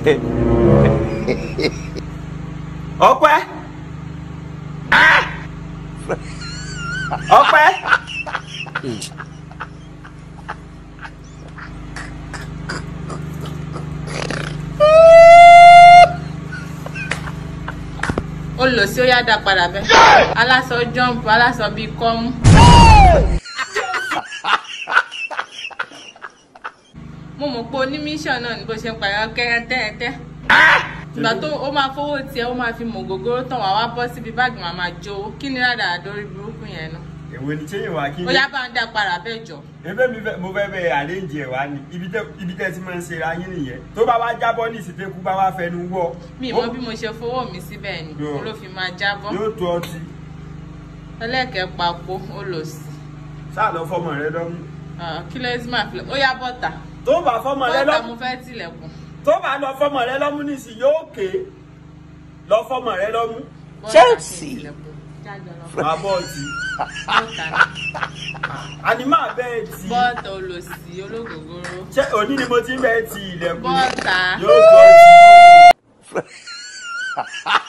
ọpẹ́ Ah! ọpẹ́ ó lọ sí ó yá dá padà bẹ́ẹ̀ aláṣọ jọ́ǹpù aláṣọ bíi kọ́mú. mo mọ̀ pé onímíṣàn náà ní bó ṣe ń pààyàn kẹ́rẹ́tẹ́ẹ̀tẹ́ ìgbà tó ó máa fowó tiẹ̀ ó máa fi mọ̀ ògógóró tán wàá wá bọ́ síbi báàgì máa máa jó kí ni rádà àdórí burúkú yẹn náà èwo ni ṣé ìwà kí ó yá bá ń dá padà bẹ́ẹ̀ jọ. ebe mi fẹ́ mo fẹ́ bẹ àléǹjì ẹ̀ wá ni ibi tẹ́ ibi tẹ́ ti máa ń ṣe ayé nìyẹn tó bá wá jábọ́ ní ìsìnkú bá wá fẹnu wọ̀ mi mọ bí mo ṣe fowó mi síbẹ̀ ni Yóò. ló fi máa jábọ́ yóò tó ọtí ẹlẹ́kẹ̀ẹ́ papò ó lọ sí sáà lọ fọmọ rẹ lọ́mú kí ló sì máa fi ó yá bọ́tà tó bá fọmọ rẹ bọ́tà lọ́mú mo fẹ́ tilẹ̀kùn tó bá lọ fọmọ rẹ lọ́mú nísìnyí yóò ké lọ fọmọ rẹ lọ́mú bọ́tà Chelsea. kí n tilẹ̀kùn jájọ lọ máa bọ́ ọtí bọ́tà ni. ànímọ́ bẹ́ẹ̀ ti bọ́ọ̀tà olòṣì ológógóró ṣé òní ni mo ti ń bẹ́ẹ̀ ti ilẹ̀kùn bọ́ọ̀tà yóò tó ọtí.